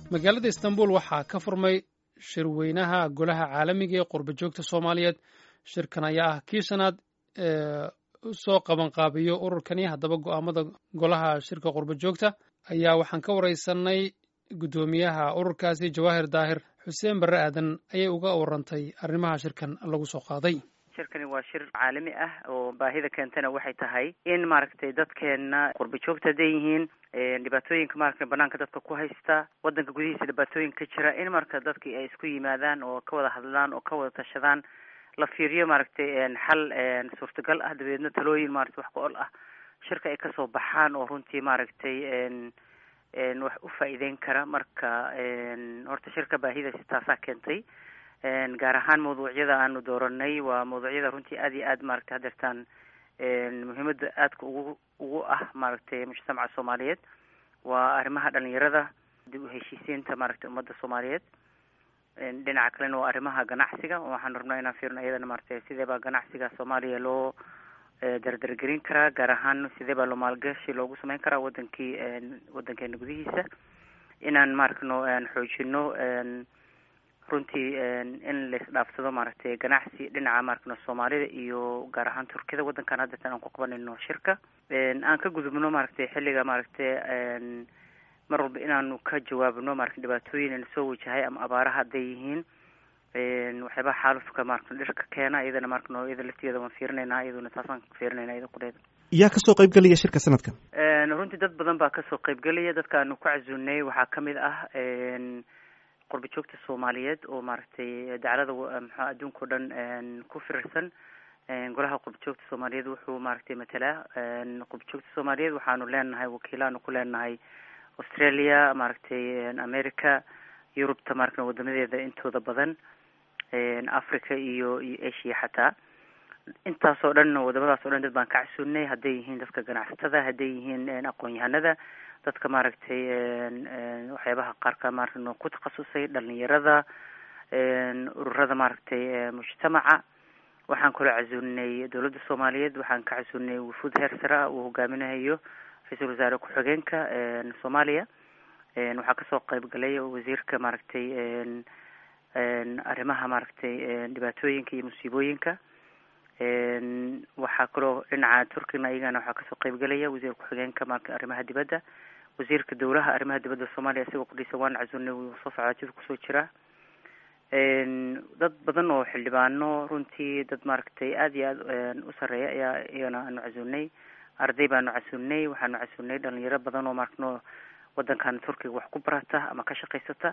magaalada istanbul waxaa ka furmay shirweynaha golaha caalamiga ee qurba joogta soomaaliyeed shirkan ayaa ah kii shanaad ee usoo qabanqaabiyo ururkani haddaba go'aamada golaha shirka qurba joogta ayaa waxaan ka wareysanay guddoomiyaha ururkaasi jawaahir daahir xuseen barre aadan ayay uga warantay arrimaha shirkan lagu soo qaaday shirkani waa shir caalami ah oo baahida keentana waxay tahay in maaragtay dadkeena qurba joogta hadday yihiin dhibaatooyinka maaragtay banaanka dadka ku haysta wadanka gudihiisa dhibaatooyin ka jira in marka dadki ay isku yimaadaan oo ka wada hadlaan oo ka wada tashadaan la fiiriyo maaragtay xal suurtagal ah dabeedna talooyin maaragtay wax ku ol ah shirka ay kasoo baxaan oo runtii maaragtay wax u faa'iideyn kara marka horta shirka baahidaasi taasaa keentay gaar ahaan mawduucyada aanu dooranay waa mawduucyada runtii aada iyo aad maaragtay hadeertaan muhiimada aadka ugu ugu ah maaragtay mujtamaca soomaaliyeed waa arrimaha dhalinyarada dib u heshiisiinta maaragtay ummadda soomaaliyeed dhinaca kalena waa arrimaha ganacsiga waxaan rabnaa inaan fiirno iyadana maaragtay sidee baa ganacsiga soomaaliya loo dardargelin karaa gaar ahaan sidee baa loo maalgashi loogu sameyn karaa wadankii wadankeena gudihiisa inaan maaragno xoojino runtii in laisdhaafsado maaragtay ganacsi dhinaca maaragno soomaalida iyo gaar ahaan turkida wadankan haddatan aan ku qabanayno shirka aan ka gudubno maaragtay xilliga maaragtay mar walba inaanu ka jawaabno maaragtay dhibaatooyin ina soo wajahay ama abaaraha hadday yihiin waxyaabaha xaalufka maaragta dhirka keena iyadana maaragno iyada laftigeeda waan fiirinaynaa iyaduna taasaan fiirinayna iyada qudeeda yaa kasoo qaybgelaya shirka sanadkan runtii dad badan baa kasoo qaybgelaya dadka aanu ku casuunay waxaa kamid ah qurba joogta soomaaliyeed oo maaragtay daclada mxua adduunka o dhan ku firirsan golaha qurba joogta soomaaliyeed wuxuu maaragtay matalaa qurba joogta soomaaliyeed waxaanu leenahay wakiilaanu ku leenahay australia maaragtay america yurubta maaragta wadamadeeda intooda badan africa iyo iyo asia xataa intaas oo dhan wadamadaas o dhan dad baan ka casuunay hadday yihiin dadka ganacsatada hadday yihiin aqoon-yahanada dadka maaragtay waxyaabaha qaarka maaragta ku takhasusay dhalinyarada ururada maaragtay mujtamaca waxaan kaloo casuuninay dowladda soomaaliyeed waxaan ka casuuninay wufuud heer sare ah uu hogaaminayo ra-iisul wasaare ku-xigeenka soomaaliya waxaa kasoo qayb galay wasiirka maaragtay arrimaha maaragtay dhibaatooyinka iyo musiibooyinka waxaa kaloo dhinaca turkina iyagana waxaa kasoo qaybgelaya wasiir ku-xigeenka marka arrimaha dibadda wasiirka dowlaha arrimaha dibadda soomaaliya isagoo qudhiisa waan casuunay wuu soo socdaatida kusoo jira dad badan oo xildhibaano runtii dad maaragtay aada iyo aada u sareeya ayaa iyagana aanu casuunay arday baanu casuunay waxaanu casuunay dhalinyaro badan oo maaragno wadankan turkiga wax ku barata ama ka shaqaysata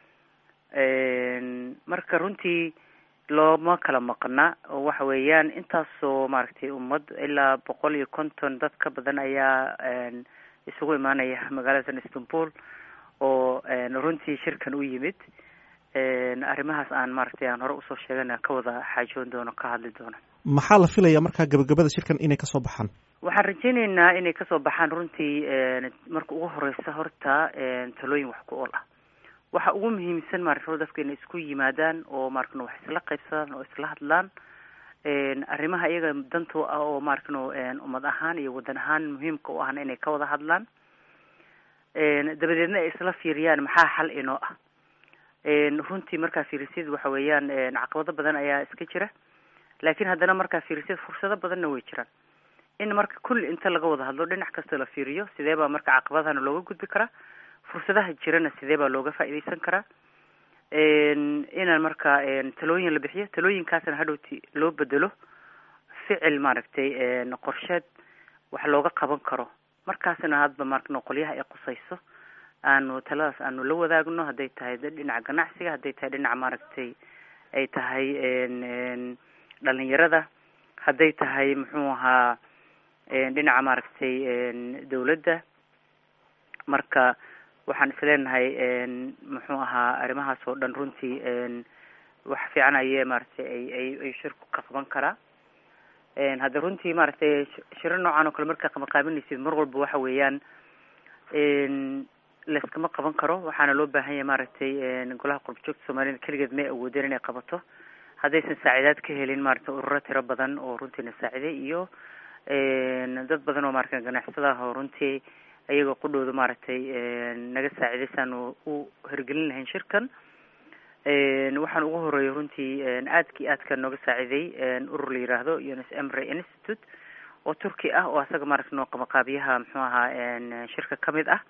marka runtii looma kala maqna oo waxa weeyaan intaasoo maaragtay ummad ilaa boqol iyo konton dad ka badan ayaa isugu imaanaya magaalada istanbul oo runtii shirkan u yimid arrimahaas aan maaragtay aan hore usoo sheegana ka wada xaajoon doono ka hadli doono maxaa la filayaa markaa gabagabada shirkan inay kasoo baxaan waxaan rajeyneynaa inay kasoo baxaan runtii marka ugu horeysa horta talooyin wax ku ool ah waxa ugu muhiimsan maaragta dadka inay isku yimaadaan oo maaragtno wax isla qaybsadaan oo isla hadlaan arrimaha iyaga danto ah oo maaragtno ummad ahaan iyo wadan ahaan muhiimka u ahna inay ka wada hadlaan dabadeedna ay isla fiiriyaan maxaa xal inoo ah runtii markaa fiirisyad waxa weeyaan caqabado badan ayaa iska jira laakiin haddana markaa fiirisyad fursado badanna way jiraan in marka kulli inta laga wada hadlo dhinac kasta la fiiriyo sidee baa marka caqabadahana looga gudbi karaa fursadaha jirana sidee baa looga faa'iideysan karaa inaan marka talooyin la bixiyo talooyinkaasna hadhowti loo bedelo ficil maaragtay qorsheed wax looga qaban karo markaasna hadba marka qolyaha ay qusayso aanu taladaas aanu la wadaagno hadday tahay dhinaca ganacsiga hadday tahay dhinaca maaragtay ay tahay dhalinyarada hadday tahay muxuu ahaa dhinaca maaragtay dawladda marka waxaan isleenahay muxuu ahaa arrimahaas oo dhan runtii wax fiican ayee maaragtay ay ay ay shirku ka qaban karaa hadda runtii maaragtay shiro noocan oo kale markaa qabanqaabinaysid mar walba waxa weeyaan layskama qaban karo waxaana loo baahan yahay maaragtay golaha qurbajoogta soomaaliyed keligeed may awoodeen inay qabato haddaysan saacidaad ka helin maaragtay ururo tiro badan oo runtiina saaciday iyo dad badan oo maaragtay ganacsada ah oo runtii iyagoo qudhooda maaragtay naga saaciday saan u hirgelin lahayn shirkan waxaan ugu horeeyay runtii aadkii aadka nooga saaciday urur la yiraahdo unis emry institute oo turki ah oo asaga maaragta noo qabaqaabiyaha muxuu ahaa shirka kamid ah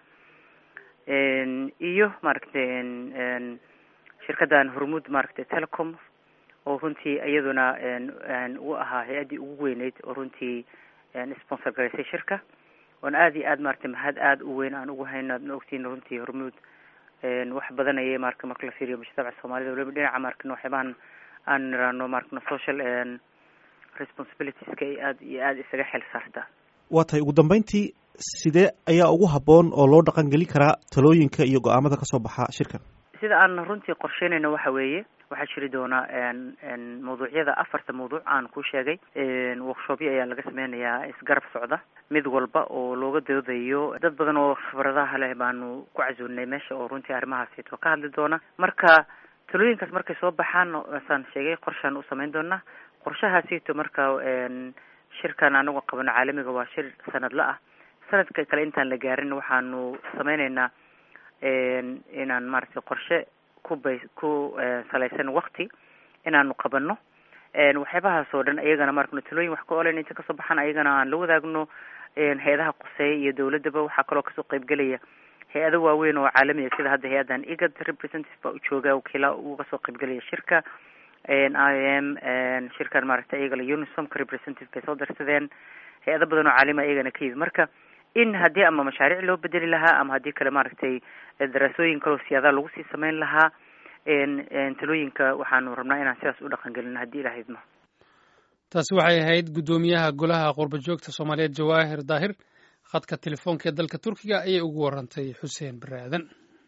iyo maaragtay shirkadan hormuud maaragtay telecom oo runtii iyaduna u ahaa hay-addii ugu weyneyd oo runtii sponsor garaysay shirka oon aada iyo aad maaragtay mahad aada u weyn aan ugu hayno adna ogtiin runtii hormuud wax badan ayay marka marka la fiiriyo mujtamaca soomaalida waliba dhinaca markan waxyaabahan aan niraano markana social responsibilitieska ay aada iyo aada isaga xel saartaa waa tahay ugu dambeyntii sidee ayaa ugu habboon oo loo dhaqan geli karaa talooyinka iyo go-aamada kasoo baxa shirkan sida aan runtii qorsheynayno waxa weeye waxaa jiri doonaa mawduucyada afarta mawduuc aan ku sheegay workshopyo ayaa laga sameynayaa isgarab socda mid walba oo looga doodayo dad badan oo khibradaha leh baanu ku casuulnay meesha oo runtii arrimahaasito ka hadli doona marka talooyinkaas markay soo baxaan saan sheegay qorshaan u sameyn doonaa qorshahaasito marka shirkan anagu qabano caalamiga waa shir sanadla ah sanadka kale intaan la gaarin waxaanu sameyneynaa inaan maaragtay qorshe ku bay ku salaysan wakti inaanu qabano waxyaabahaas oo dhan iyagana markano talooyin wax ka olen inta kasoo baxaan ayagana aan la wadaagno hay-adaha quseeya iyo dawladaba waxaa kaloo kasoo qeybgelaya hay-ado waaweyn oo caalamiya sida hadda hay-adan igad representative baa ujooga wakiila uga soo qeybgelaya shirka i m shirkan maaragtay iyagala unisomka representative bay soo darsadeen hay-ado badan oo caalamiya iyagana ka yimid marka in haddii ama mashaariic loo bedeli lahaa ama haddii kale maaragtay daraasooyin kaloo siyaadaha lagu sii sameyn lahaa talooyinka waxaanu rabnaa inaan sidaas u dhaqan gelino haddii ilaha idmo taasi waxay ahayd guddoomiyaha golaha qurba joogta soomaaliyeed jawaahir daahir khadka telefoonka ee dalka turkiga ayay ugu warantay xuseen bare aadan